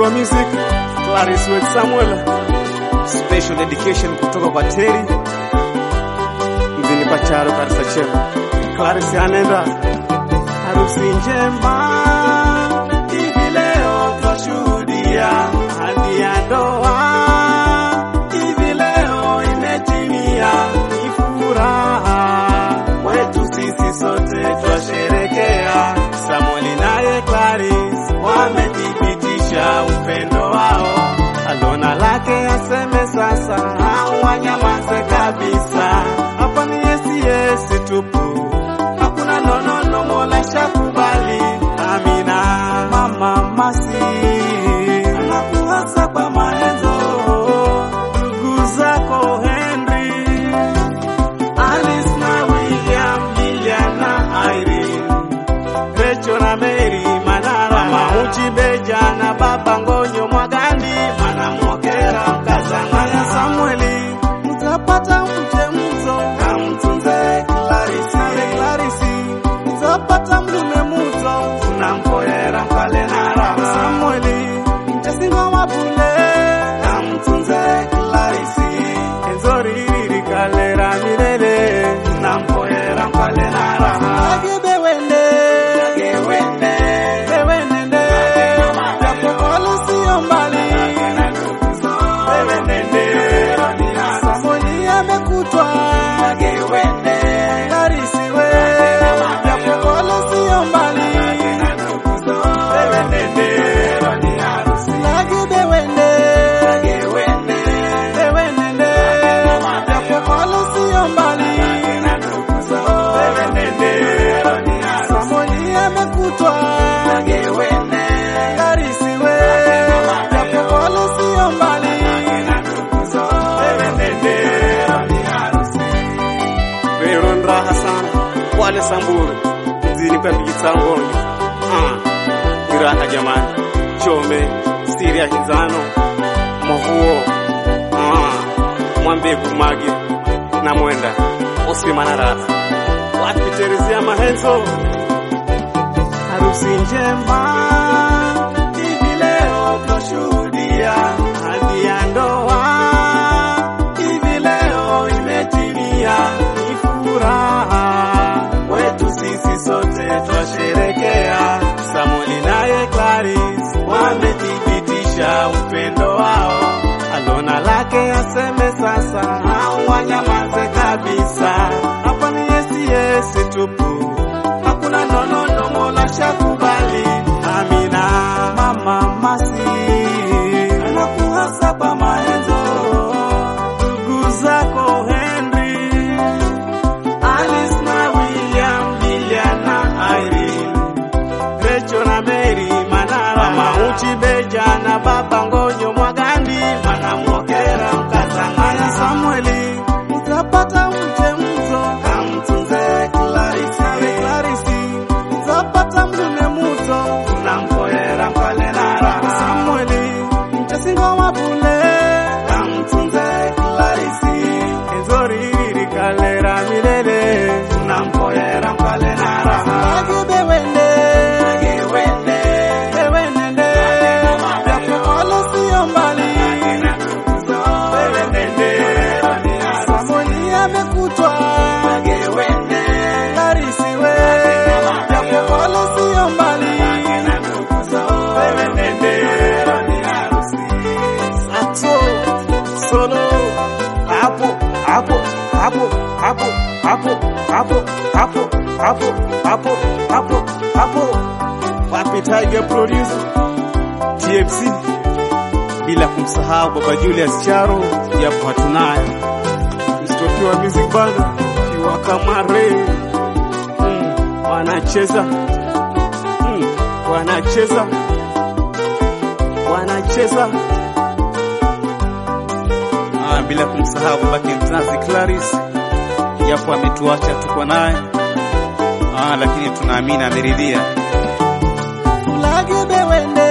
wa music Clarice Wet Samuel, special dedication kutoka kwa Terry mjini Pacharo Karisa Chema. Clarice anaenda harusi njema, hivi leo twashuhudia hadi ya ndoa, hivi leo imetimia, ni furaha kwetu sisi sote twasherekea. Samueli naye Clarice wamethibitisha upendo wao, alona lake aseme sasa, au wanyamaze kabisa. Hapa ni yesi yesi tupu, hakuna nonono, Mola shakubali. Amina mama masi anakuhasa kwa maenzo, ndugu zako Henry Alice na William, Lilian na Irene, Rachel na Mary Manara, Mauchi Beja na Baba Ngonyo Mwagandi, Manamwokera Mkazangaya Samueli, mtapata mche mzo kamtunze Clarisi, Clarisi, mtapata mlume muto tunamkoera Mpale na Rama Samueli, mchesingo mabule kamtunze Clarisi, enzori kalera milele tunamkoera Mpale na Rama Agebe wende Agebe wende Bewende Japo kolo sio mbali Bewende Samueli amekutwa Agewende Clarisi we Japo kolo sio mbali Bewende Agebe wende Agewende Bewende Japo kolo sio mbali Samueli amekutwa Clarisi we japo kolo sio mbali Veron raha sana wale Samburu mzini kwa Bigisangonyo ah ni raha jamani Chome Siria Hizano Mohuo ah Mwambegu Magi na Mwenda Osmi Manara wapi Teresia Mahenzo harusi njema hivi leo twashuhudia hadi ya ndoa hivi leo imetimia ni furaha kwetu sisi sote twasherekea Samueli naye Clarice wamethibitisha upendo wao alona lake aseme sasa au wanyamaze kabisa hapa ni yesi yesi tupu hakuna nonono Mola shakubali amina mama masi anakuhasa kwa maenzo ndugu zako Henry Alice na William Lilian na Irene Rachel na Mary Manara Mauchi Beja na Baba Ngonyo Mwagandi Manamwokera Mkazangaya Samueli mtapata mche mzo kamtunze Clarisi Clarisi mtapata mlume muto tunamkoera Mpale na Rama Samueli mchesingo mabule kamtunze Clarisi enzori kalera milele tunamkoera Mpale na Rama Agebe wende Agewende Bewende Japo kolo sio mbali Bewende Samueli amekutwa Agewende Clarisi we Japo kolo sio mbali Sato solo hapo hapo hapo hapo hapo hapo hapo hapo hapo hapo hapo wapi Tiger producer TFC bila kumsahau baba Julius Charo japo hatunaye mstokiwa music band kiwa kamare mm, wanacheza mm, wanacheza wanacheza ah, bila kumsahau babake mzazi Clarice japo ametuacha tuko naye ah, lakini tunaamini ameridhia Ulagebe wende